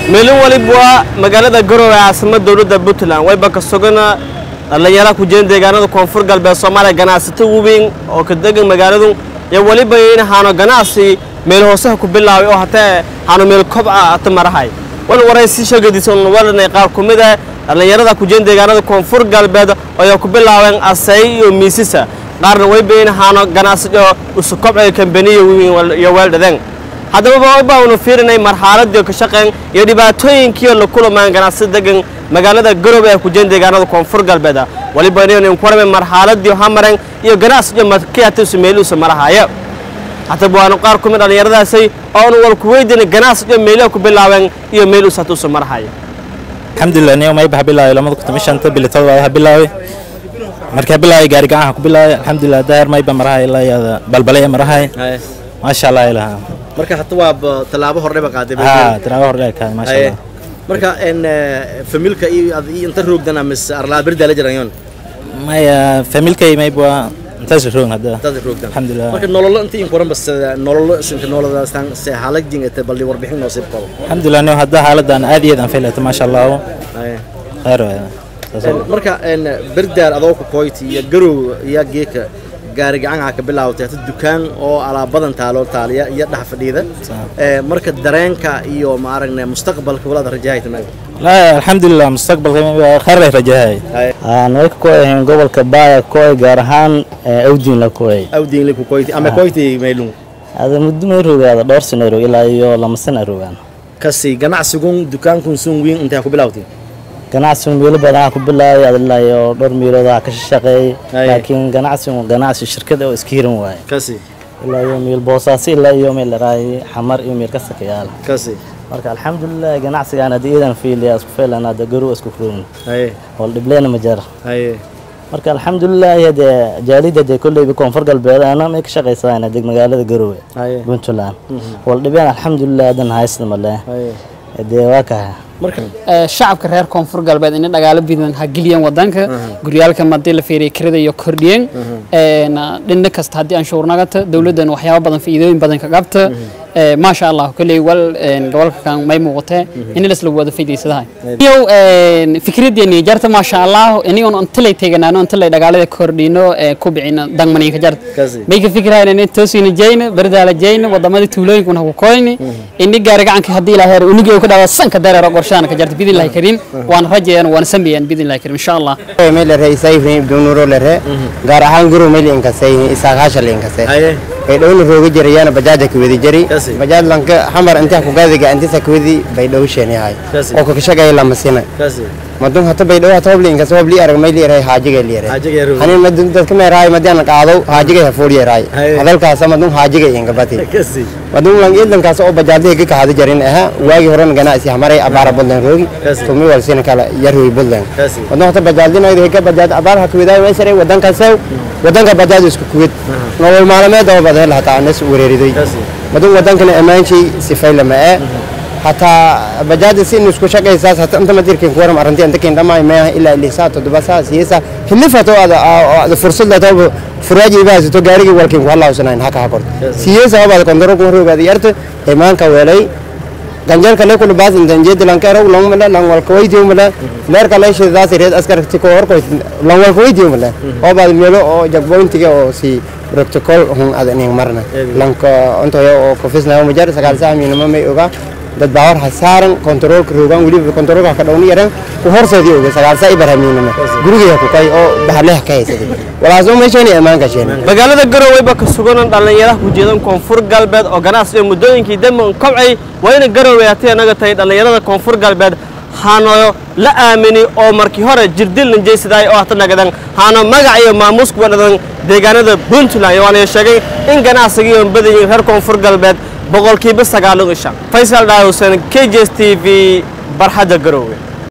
meelin waliba waa magaalada garowe caasimada dowladda puntland wayba ka sugana dhallinyara ku jiran deegaanada koonfur galbeed soomaaliya ganacsato weyn oo ka degan magaaladu iyo weliba in haano ganacsi meel hoosaha ku bilaabay oo hatee haano meel kobca ata marahay wan waraysi sheegadiisan walanay qaar ku mid ah dhallinyarada ku jiran deegaanada koonfur galbeed oo ku bilaabeen asay iyo miisisa qaarna wayba in haano ganacsi oo isu kobcay kambaniya weyn iyo weeldhadeen haddaba baanu fiirinay marxaladii ka shaqeyn iyo dhibaatooyinkii la kulamaan ganacsi degan magaalada garowe ee ku jiran deegaanada koonfur galbeed waliba inaynu ku warmay marxaladii hamaren iyo ganacsiga markiyaatiisu meeluusa marahaya haddaba waanu qaar ku mid dhallinyaradaasay oonu wal ku weydiinay ganacsiga meelaha ku bilaabeen iyo meeluusa hatuusa marahaya alxamdulilah niyo mayba ha bilaabay lamada kun toban shanta bilitood waa ha bilaabay markaa bilaabay gaari gacanha ku bilaabay alxamdulilah daahir mayba marahay ilaa iyada balbalaya marahay maasha allah ilaha marka hata waa tallaabo hordheba qaaday ha tiraabo hordhe ka maasha allah marka en familka iyo ad iyo inta roogdana mis arlaa birda la jirayon maya familkay mayba intaas roog hadda dad roogdan alxamdulilah marka nololo inta in qoran bas nololo sinka nolodaastan se xaalad jingata balli warbixin noo sii qabo alxamdulilah niyo hadda xaaladan aad iyo aad aan faylata maasha allah khayr waay saas oo- marka en birdaal adoo ku koyti iyo garow iyo geeka gaari gacanha ka bilaawtay hata dukaan oo alaabadan taalo taaliya iyo dhex fadhiida ee marka dareenka iyo ma aragnay mustaqbalka walaad rajahayta maaga la alxamdulilah mustaqbalka mayba khayr ay rajahay aan way ka kooyahayn gobolka baaya kooy gaar ahaan awdiin la kooyay awdiin li ku koyti ama koyti meelun ada muddo may rogaada dhowr sano rog ilaa iyo lama sana rogaan kasi ganacsigun dukaankun sun wiin intay ku bilaawtay ganacsigu meelo badan ku bilaabay ad ilaa iyo dhowr meelood aa ka shaqeeyay Aye. laakiin ganacsigu ganacsi shirkada oo iska hiran waaye kasi ilaa iyo meel boosaaso ilaa iyo meel dharaay xamar iyo meel ka sakayaal kasi marka alxamdulilah ganacsigaan hadda iidan fiiliya isku feelan hadda garow isku furin haye wal dhibleena ma jara haye marka alxamdulilah hadee jaalida dee kolleyba koonfur galbeed ana may ka shaqaysadaan deg magaalada garowe haye puntland wal dhibeen alxamdulilah hadan haysta male haye dee waa kaha marka ee, shacabka reer koonfur galbeed inay dhagaalo bidan ha geliyeen wadanka guryaalka madii la fiiriya kirada iyo kordhiyeen een, dhinna kasta haddii aan shuurnagata dowladdan waxyaabo badan faa'iidooyin badan ka qabta ee, maasha allah kolley wal een, gobolka kan may muuqatee in lasla wada faa'iidaysadahay iyo een, fikraddeeni jarta maasha allah inigoon intalay teeganaano intalay dhagaalada kordhino ee ku bicina dangmaninka jarta Kasi. may ka fikirayaan inay toosina jeyna bardaala jeyna wadamada tuulooyinkuna ku koyni ini gaari gacanka haddii ilaa heer unigi ka dhawa sanka dareero qorshaana ka jarta bidin lahi karim waan rajayaan waan sameeyaan bidin lahi karim insha allah mele isayfin ibdunuro lere gaar ahaan guru mele inkasay isaaqaasha le inkasay haye bay dhowna rooga jirayana bajaaja kawedi jari Kasi. bajaaj lanka xamar intaa kugadiga antisa kawedi bay dhow sheenyahay Kasi. oo kakashagaya lamasina kasi madun hata bay dhow hata hobli inkasa hobli arag may liiray haajiga liiray Haajiga yarow. hanin madun dadka meeraay madian qaado haajiga hafool yeeraay Haye. hadalkaasa madun haajiga ingabati kasi madun lang idankaas oo bajaadada ka kahada jarin aha waagi horan ganacsi hamaray abaara budlan roogi Kasi. tumi wal sina kala yarwi budlan Kasi. waddan hata bajaadinayda ka bajaad abaar ha kuwidaay meesharay waddankaasay waddanka bajaad isku kuwid nolol maalmeed oo badan hataa anas wereeriday Kasi. madun waddankana ammaanshii sifay lama ee hataa bajaada si isku shaqaysaas hata inta madirkin kuwaram arrintii inta kin dhammaay meeha ilaa lisaa toddoba saa siyasa hilifato ada ada fursad la tabo furaaji ibaasato gaarigii walkin ku halaawsanayn haka ha korto siyasa obada kondoro ku rogaadi yarta imaanka weelay ganjalka le kulu baas intan jeedi lankero long mala lang wal ko waydiyo mala leer ka leeshe daas reed askar ti ko hor ko lang wal ko waydiyo mala oo baad meelo oo jagbointiga oo si protocol hun adan ing marna lanka onto yo oo kofisna ma jar sagaal saa mi nama may oga dad baawar hasaaran control ka rogan waliba control ka dhawni yaran ku horseedii oga sagaal saa ibaramiinama guriga ku kay oo bahleeh ka haysaday walaaso meeshani amaanka sheena magaalada garoweyba ka suganan dhallinyaraha ku jeedan koonfur galbeed oo ganacsiga muddooyinkii dambe un kobcay waa ina garowey hatii anaga tahay dhallinyarada koonfur galbeed haano la aamini oo markii hore jirdil ninjaysidaay oo hata nagadan haano magac iyo maamuus kuwa dhadan deegaanada puntland waana sheegay in ganacsigii oon badayin reer koonfur galbeed boqolkiiba sagaalun isha faysal dhaawsan k j s t v barxadda garoowe